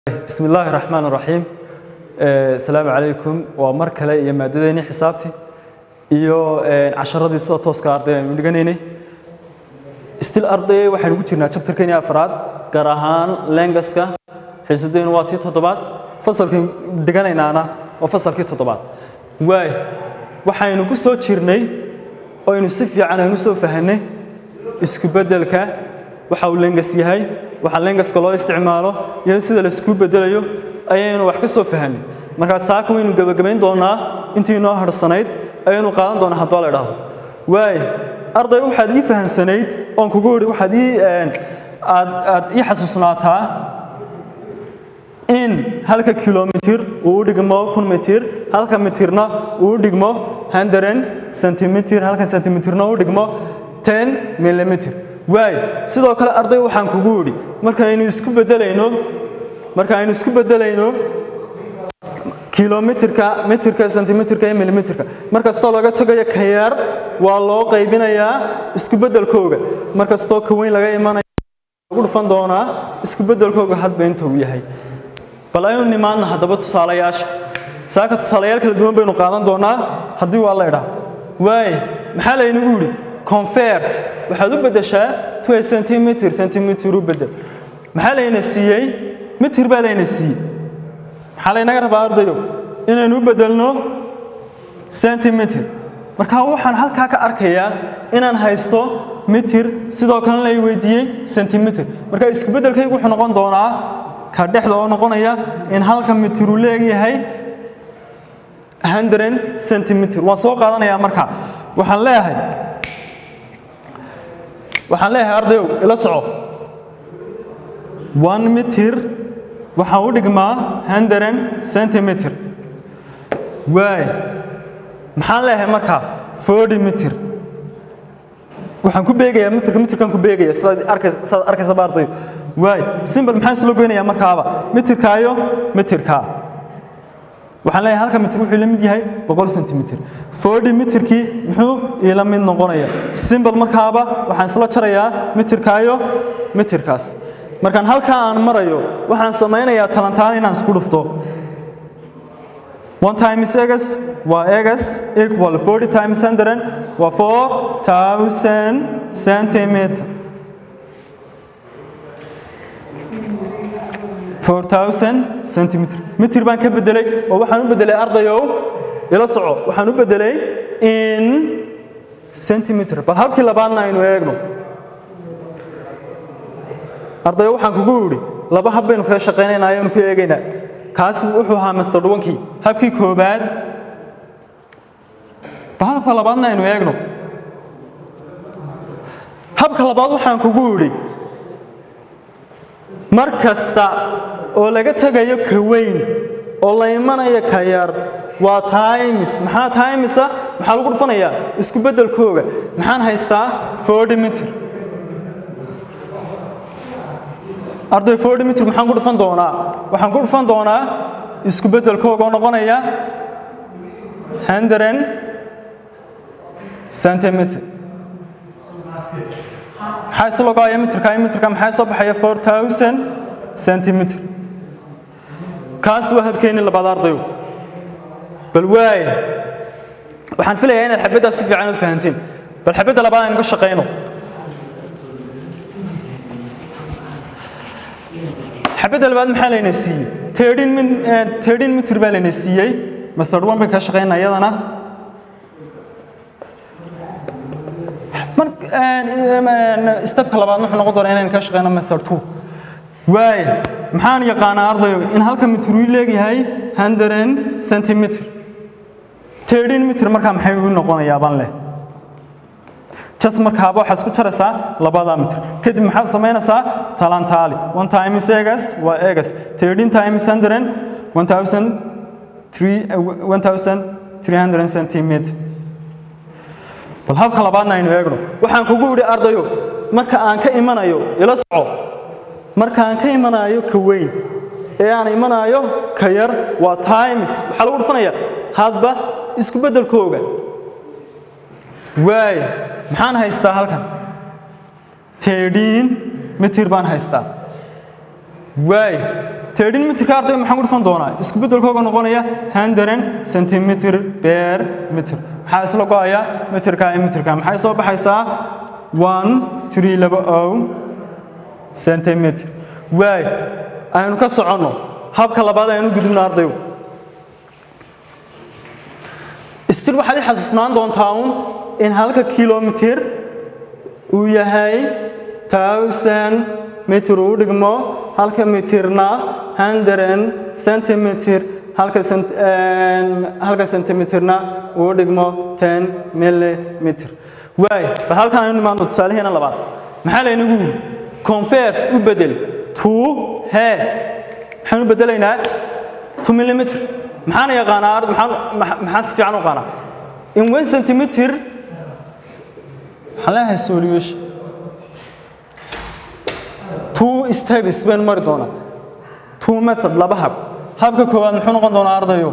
bismi illaahi raxmaan raxiim asalaamu calaykum waa mar kale iyo maadadeennii xisaabtii iyo casharadii sida tooska arday aynu dhiganaynay stil arday waxaynu ku jirnaa chapterkeenii afraad gaar ahaan lengaska xiisadeennu waa tii toddobaad fasalkan dhiganaynaana waa fasalkii toddobaad waay waxaynu ku soo jirnay oo aynu si fiican aynu soo fahanay isku beddelka waxa uu lengas yahay waxa lengaska loo isticmaalo iyo sida la isku bedelayo ayaynu wax ka soo fahanay markaa saaka waynu gebagabayn doonaa intii noo harsanayd ayaynu qaadan doonaa haddoo la idhaahdo waay arday waxaad ii fahamsanayd oon kugu idhi waxaad ii aad aad ii xasuusnaataa in halka kilomitir uu u dhigmo kun mitir halka mitirna uu u dhigmo hundred centimeter halka centimeterna u dhigmo ten millimeter waay sidoo kale arday waxaan kugu idhi markaaynu isku bedelayno markaaynu isku bedelayno kilomitirka mitirka centimeterka iyo millimeterka mar kastoo laga tagayo ka yar waa loo qaybinayaa isku bedelkooga mar kastoo ka weyn laga imanaya lagu dhufan doonaa isku bedelkooga hadba inta uu yahay bal aynu nimaadna haddaba tusaalayaasha saaka tusaalayaal kala duwan baynu qaadan doonaa haddii waa la idhaa waay maxaa laynagu yidhi convert waxaad u beddeshaa to a centimeter centimeter u beddel maxaa layna siiyey mitir baa layna siiyey maxaa laynaga rabaa ardayo inaynu u beddelno centimeter markaa waxaan halkaa ka arkayaa inaan haysto mitir sidoo kalena lay weydiiyey centimeter marka isku beddelkaygu wuxuu noqon doonaa ka dhexda oo noqonaya in halka mitir uu leeyahay hundred centimeter waan soo qaadanayaa marka waxaan leeyahay waxaan leeyahay ardayow ila soco one mitir waxaa u dhigmaa hundred centimeter waay maxaan leeyahay marka forty mitir waxaan ku beegayaa mitirka mitirkan ku beegaya sidaad arkays sidaad arkaysa ba ardayo waay simbal maxaan isla goynayaa markaaba mitirkaayo mitirkaa waxaan leeyahay halka mitir wuxuu la mid yahay boqol centimeter forty mitirkii muxuu iila mid noqonaya simbal markaaba waxaan isla jarayaa mitirkaayo mitirkaas markaan halkaa aan marayo waxaan samaynayaa talantaan inaan isku dhufto one times egas waa egas equal forty times hundred waa four thousand centimeter four thousand centimeter mitir baan ka bedelay oo waxaan u bedelay ardayow ila soco waxaan u bedelay in centimeter bal habkii labaadna aynu eegno ardayo waxaan kugu idhi laba hab baynu kaga shaqaynaynaa ayaynu ku eegaynaa kaas wuxuu ahaa method onkii habkii koobaad bal habka labaadna aynu eegno habka labaad waxaan kugu idhi mar kasta oo laga tegayo ka weyn oo la imanayo ka yar waa times maxaa timesa maxaa lagu dhufanayaa isku beddelkooga maxaan haystaa forty mitir arday forty mitir maxaan ku dhufan doonaa waxaan ku dhufan doonaa isku beddelkooga oo noqonaya hundred centimeter maxaa isla go'aya mitirka mitirka maxaa soo baxaya four thousand centimeter kaas waa habkeenii labaad ardayo bal waay waxaan filayaa inaad xabaddaas si fiican u fahantiin bal xabadda labaad aynu ka shaqayno xabadda labaad maxaa layna siiyey thirteen min thirteen mitir baa layna siiyey method one bay ka shaqaynaa iyadana stepka labaad wuxuu noqon doonaa inaynu ka shaqeyno method two waay maxaan yaqaanaa ardayo in halka mitir uu leeyahay hundred centimeter thirteen mitir markaa maxay u noqonayaa baan leh jas markaaba waxaad isku jaraysaa labada mitir kadib maxaad samaynaysaa talantaali one times egas waa egas thirteen times hundred one thousand three one thousand three hundred centimeter bal habka labaadna aynu eegno waxaan kugu idhi ardayo marka aan ka imanayo ila soco marka aan ka imanayo ka weyn ee aan imanayo ka yar waa times waxaa lagu dhufanaya hadba isku beddelkooga waay maxaan haystaa halkan thirteen mitir baan haystaa waay 13 mitirka arday maxaan ku dhufan doonaa isku beddelkooga noqonaya 100 centimeter per meter maxaa isla go'aya mitirka iyo mitirka maxay soo baxaysaa 1320 centimeter waay aynu ka soconno habka labaad aynu gudubno ardayu istil waxaad i xasuusnaan doontaa un in halka kilomitir uu yahay thousand mitir uu dhigmo halka mitirna hundred centimeter halka cent- een, halka centimeterna uu dhigmo ten millimeter waay bal halkaan aynu imaanto tusaalaheena labaad maxaa laynagu yidhi convert u bedel to he maxaan u bedelaynaa to millimeter maxaan yaqaanaa ard- maxaan maxa- maxaa si fiican u qaanaa in one centimeter waxaan leeyahay solution two steps baynu mari doonaa two method laba hab habka koowaad muxuu noqon doonaa ardayo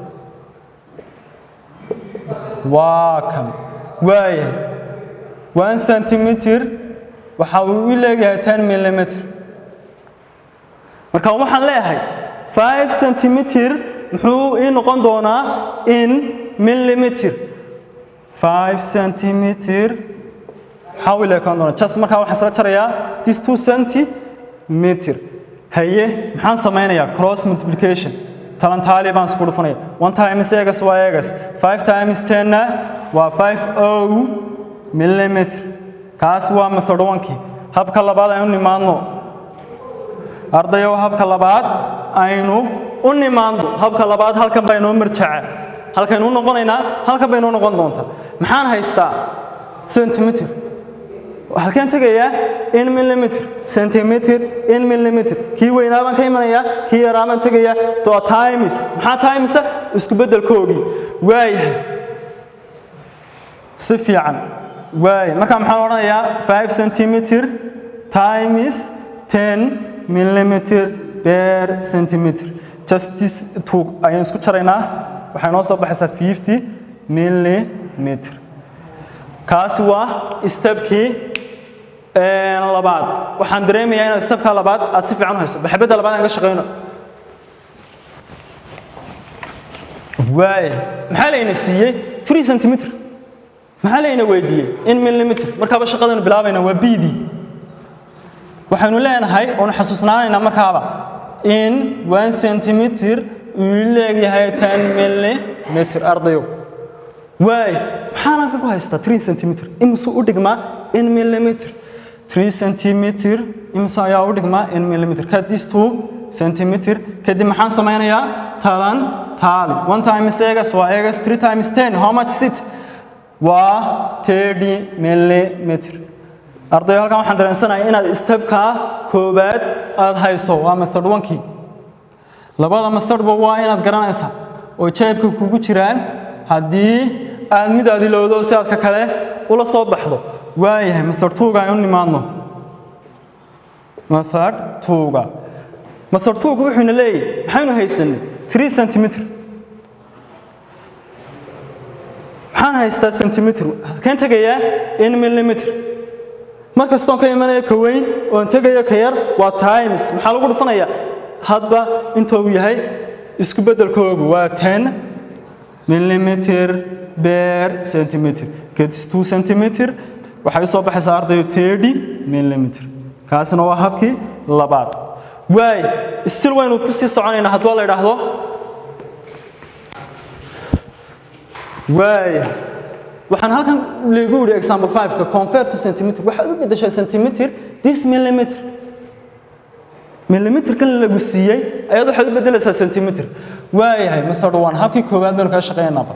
waa kan waayahay one centimeter waxa uu i leeyahay ten millimeter marka waxaan leeyahay five centimeter muxuu ii noqon doonaa in millimeter five centimeter maxaa uu leekaan doonaa just markaa waxaan isla jarayaa this two centimeter haye maxaan samaynayaa cross multiplication talantaali baan isku dhufanaya one times egas waa egas five times tenna waa five o millimeter kaas waa method one-kii habka labaad aynu nimaadno ardayow habka labaad aynu u nimaando habka labaad halkan baa inoo marjaca halkaynu u noqonaynaa halkan bay inoo noqon doontaa maxaan haystaa centimeter halkeen tegayaa in millimeter centimeter in millimeter kii weynaa baan ka imanayaa kii yaraa baan tegayaa to times maxaa timesa isku beddelkoogii waayahay si fiican waay markaa maxaan odhanayaa 5 centimeter times 10 millimeter per centimeter just this two ayaan isku jaraynaa waxay noo soo baxaysaa 50 millimeter kaasi waa stepkii een, labaad waxaan dareemayaa inaad stepka labaad aad si fiican u hayso baxbadda labaad aan ka shaqeyno waay maxaa layna siiyey 3 centimeter maxaa layna weydiiyey in millimeter markaaba shaqadaynu bilaabayna waa bidii waxaynu leenahay oonu xasuusnaanaynaa markaaba in one centimeter uu leegyahay ten millimeter ardayo waay maxaan halka ku haystaa three centimeter imise u dhigmaa in millimeter three centimeter imise ayaa u dhigmaa in millimeter kadis two centimeter kadib maxaan samaynayaa talan taali one times egas waa egas three times ten how much is it waa 30 millimeter ardayo halkan waxaan dareensanahay inaad stepka koobaad aad hayso waa method one-kii labada mastardba waa inaad garanaysaa oo jeebka kugu jiraan haddii aad mid aad ilowdo si aad ka kale ula soo baxdo waayahay master tuuga aynu nimaadno master tuuga master tuuga wuxuuna leeyahay maxaynu haysanay 3 centimeter maxaan haystaa centimeter halkeen tegayaa in millimeter mar kastoon ka imanaya ka weyn oon tegayo ka yar waa times maxaa lagu dhufanayaa hadba inta uu yahay isku beddelkoogu waa 10 millimeter per centimeter gets 2 centimeter waxay soo baxaysaa ardayo 30 millimeter kaasina waa habkii labaad waay still waynu ku sii soconaynaa hadduu la idhaahdo waaya waxaan halkan lagu yidhi example 5 ka convert to centimeter waxaad u beddeshaa centimeter this millimeter millimeter kan lagu siiyey ayaad waxaad u beddelaysaa centimeter waayahay method one habkii koowaad baynu kaga shaqeynaaba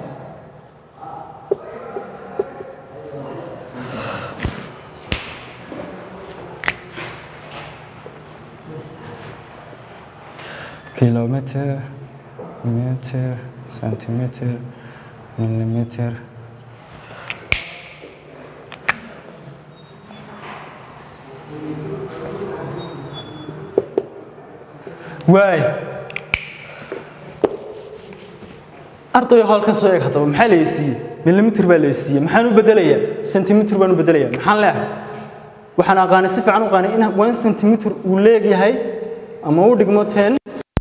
kilometer meter centimeter millimeter waay ardayo halkan soo eeg haddaba maxaa la siiyey millimeter baa la siiyey maxaan u bedelayaa centimeter baan u bedelayaa maxaan leeyahay waxaan aqaanay si fiican u aqaanay in one centimeter uu leegyahay ama u dhigmo ten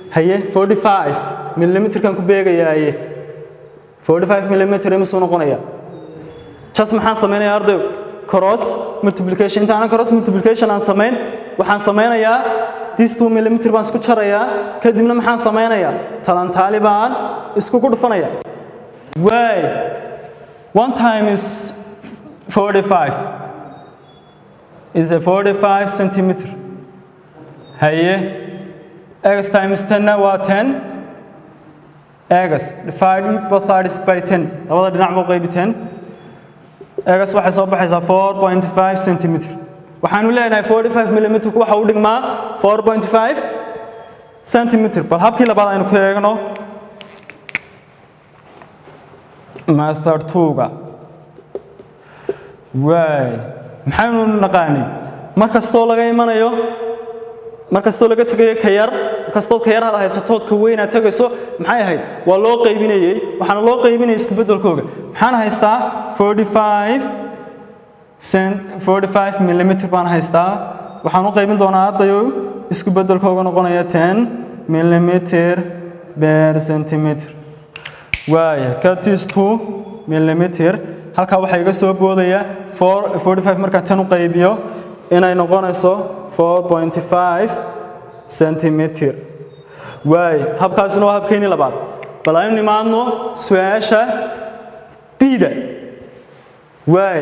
haye 45 millimeterkan ku beegayaaye 45 millimeter imisuu noqonaya just maxaan samaynayaa ardayo cross multiplication inta aanan cross multiplication aan samayn waxaan samaynayaa this 2 millimeter baan isku jarayaa kadibna maxaan samaynayaa talantaali baan iskugu dhufanaya way one time is 45 is a 45 centimeter haye x times 10 waa 10 x divide both sides by 10 labada dhinac buu qaybi 10 x waxay soo baxaysaa 4.5 centimeter waxaanu leenahay 45 millimeter waxa uu dhigmaa 4.5 centimeter bal habkii labaad aynu ku eegno method 2ga waay maxaynu naqaanay mar kastoo laga imanayo mar kastoo laga tegayo ka yar kastood ka yar had haysatood ka weyn aad tegayso maxay ahayd waa loo qaybinayey waxaana loo qaybinayay isku beddelkooga maxaan haystaa 45 cent 45 millimeter baan haystaa waxaan u qaybin doonaa ardayo isku beddelkooga noqonaya 10 millimeter per centimeter waaya katis 2 millimeter halkaa waxaa iga soo boodaya 45 markaan 10 u qaybiyo inay noqonayso 4.5 centimeter waay habkaasina waa habkeeni labaad bal aynu nimaadno su-aasha bida waay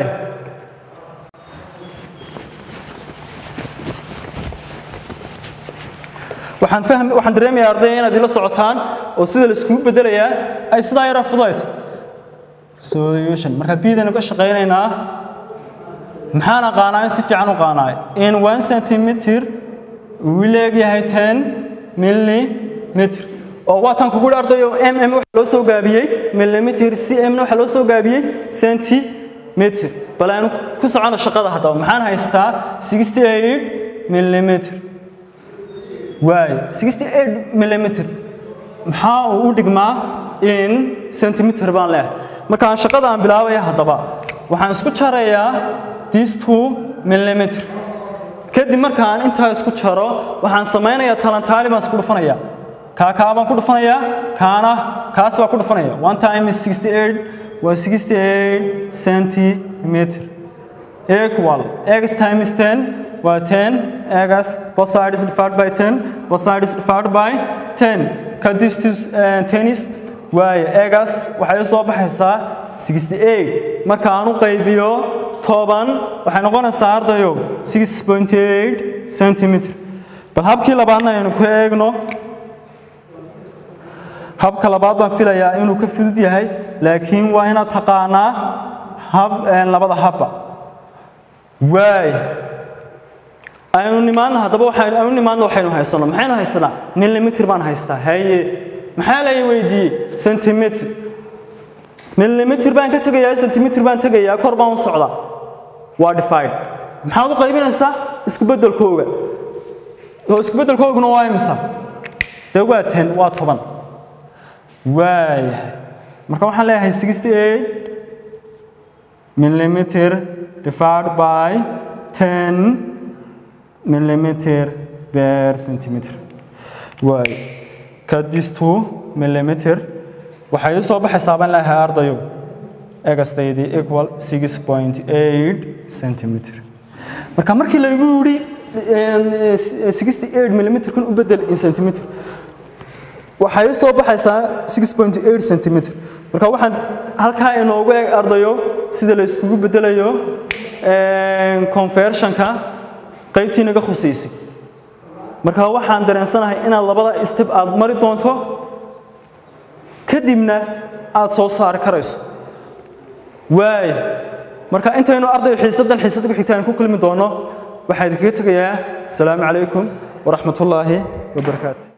waxaan fahm waxaan dareemayaa ardayda inaad ila socotaan oo sida la iskugu bedelayaa ay sidaa yara fudayd solution marka bidanu ka shaqaynaynaa maxaan aqaanaa in si fiican u qaanaay in 1 centimeter uu leegyahay 10 millimeter oo waatan kugu ardayo mm waxa loo soo gaabiyey millimeter cm waxa loo soo gaabiyey centimeter bal aynu ku socono shaqada haddaba maxaan haystaa 68 millimeter waay 68 millimeter maxaa uu u dhigmaa in centimeter baan leeyahay markaan shaqada aan bilaabaya haddaba waxaan isku jarayaa this 2 millimeter kadib markaan intaa isku jaro waxaan samaynayaa talantaali baan isku dhufanayaa kaa kaa baan ku dhufanayaa kaana kaas baan ku dhufanaya one time is 68 waa 68 centimeter equal x times 10 waa 10 x both sides divided by 10 both sides divided by 10 ka this is uh, tennis waaye x waxay soo baxaysaa 68 marka aan u qaybiyo toban waxay noqonaysaa ardayo 6.8 centimeter bal habkii labaadna aynu ku eegno habka labaad baan filayaa inuu ka fudud yahay laakiin waa inaad taqaanaa hab labada habba waay aynu nimaadna haddaba waxaynu aynu nimaadna waxaynu haysano maxaynu haysanaa millimeter baan haystaa haye maxaa la weydiiyey centimeter millimeter baan ka tegayaa centimeter baan tegayaa kor baan u socdaa waa divide maxaad u qaybinaysaa isku beddelkooga oo isku beddelkooguna waa imisa dee waa ten waa toban waayahay marka waxaan leeyahay 68 millimeter divided by 10 millimeter per centimeter waay kadis 2 millimeter waxay u soo baxaysaa baan leeyahay ardayo egastaydii equal 6.8 centimeter marka markii laygu yidhi 68 millimeter kun u bedel in centimeter waxay soo baxaysaa 6.8 centimeter marka waxaan halkaa inoogu eeg ardayo sida la iskugu bedelayo conversionka qaybtii naga khusaysay marka waxaan dareensanahay inaad labada step aad mari doonto kadibna aad soo saari karayso waay marka intaynu arday xiisadan xiisada ku xigtaan ku kulmi doono waxaa idinkaga tegayaa asalaamu calaykum waraxmatullaahi wabarakaatu